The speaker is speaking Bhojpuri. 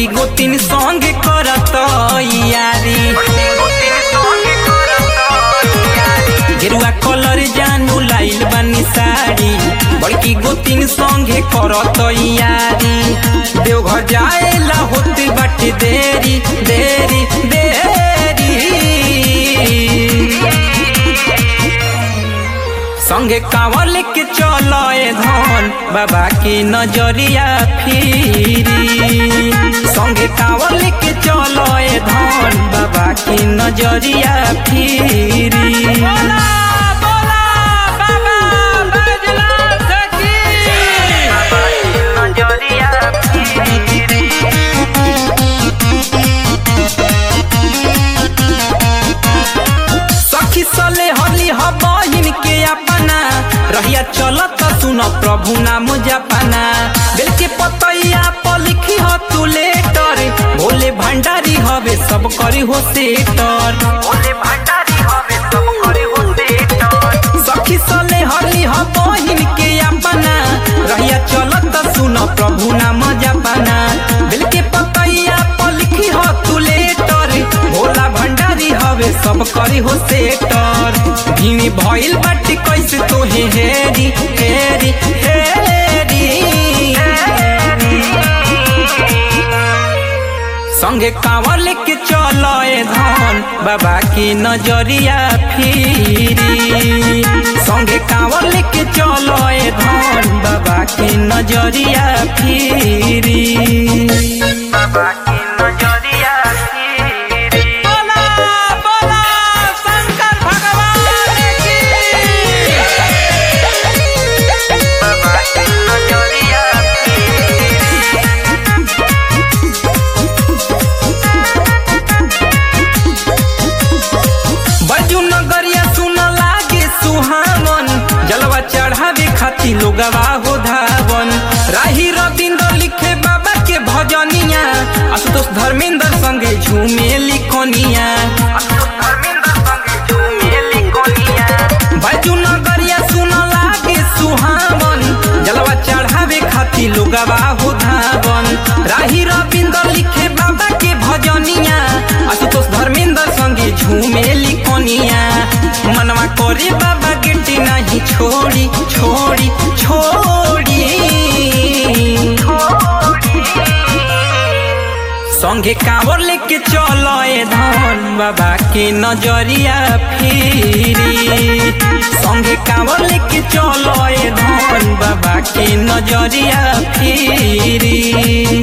बड़की गोतिन संग करत यारी गेरुआ कलर जानू लाइल बानी साड़ी बड़की गोतिन संगे करत यारी देवघर जाएला होते बाटे देरी देरी देरी संगे कांवर लेके चलो ए धन बाबा की नजरिया फिरी संगे कांवर लेके चलो ए धन बाबा की नजरिया फिरी बोला बोला बाबा बैजनाथ की बाबा की नजरिया फिरी सखी सले हली ह बहिन के अपना रहिया चलत सुन प्रभु नाम जपना बेल के पतैया पर लिखी ह तू लेटर भोले भंडारी हवे सब करी हो सेटर भोले भंडारी हवे सब करी हो सेटर सखी सले हली ह बहिन के अपना रहिया चलत सुन प्रभु नाम जपना बेल के पतैया पर लिखी ह तू लेटर भोला भंडारी हवे सब करी हो सेटर भीनी भइल बाटे कैसे तोहे हेरी हेरी हेरी संगे कांवर लेके चलो ए धन बाबा की नजरिया फिरी संगे कांवर लेके चलो ए धन बाबा की नजरिया फिरी बाबा की नजरिया फिरी बोला बोला शंकर भगवान की बाबा की नजरिया बजू नगरिया सुन लागे सुहावन जलवा चढ़ावे खाती लोगवा हो धावन राही रविंद्र लिखे बाबा के भजनिया आशुतोष धर्मेंद्र संगे झूमे लिखनिया बजू नगरिया सुन लागे सुहावन जलवा चढ़ावे खाती लोगवा हो धावन राही रविंद्र लिखे बाबा के भजनिया आशुतोष धर्मेंद्र संगे झूमे लिखनिया मनवा करे बाबा गिट्टी नहीं छोड़ी छोड़ी छोड़ी संगे कांवर लेके चलो ए धन बाबा के नजरिया फिरी संगे कांवर लेके चलो ए धन बाबा के नजरिया फिरी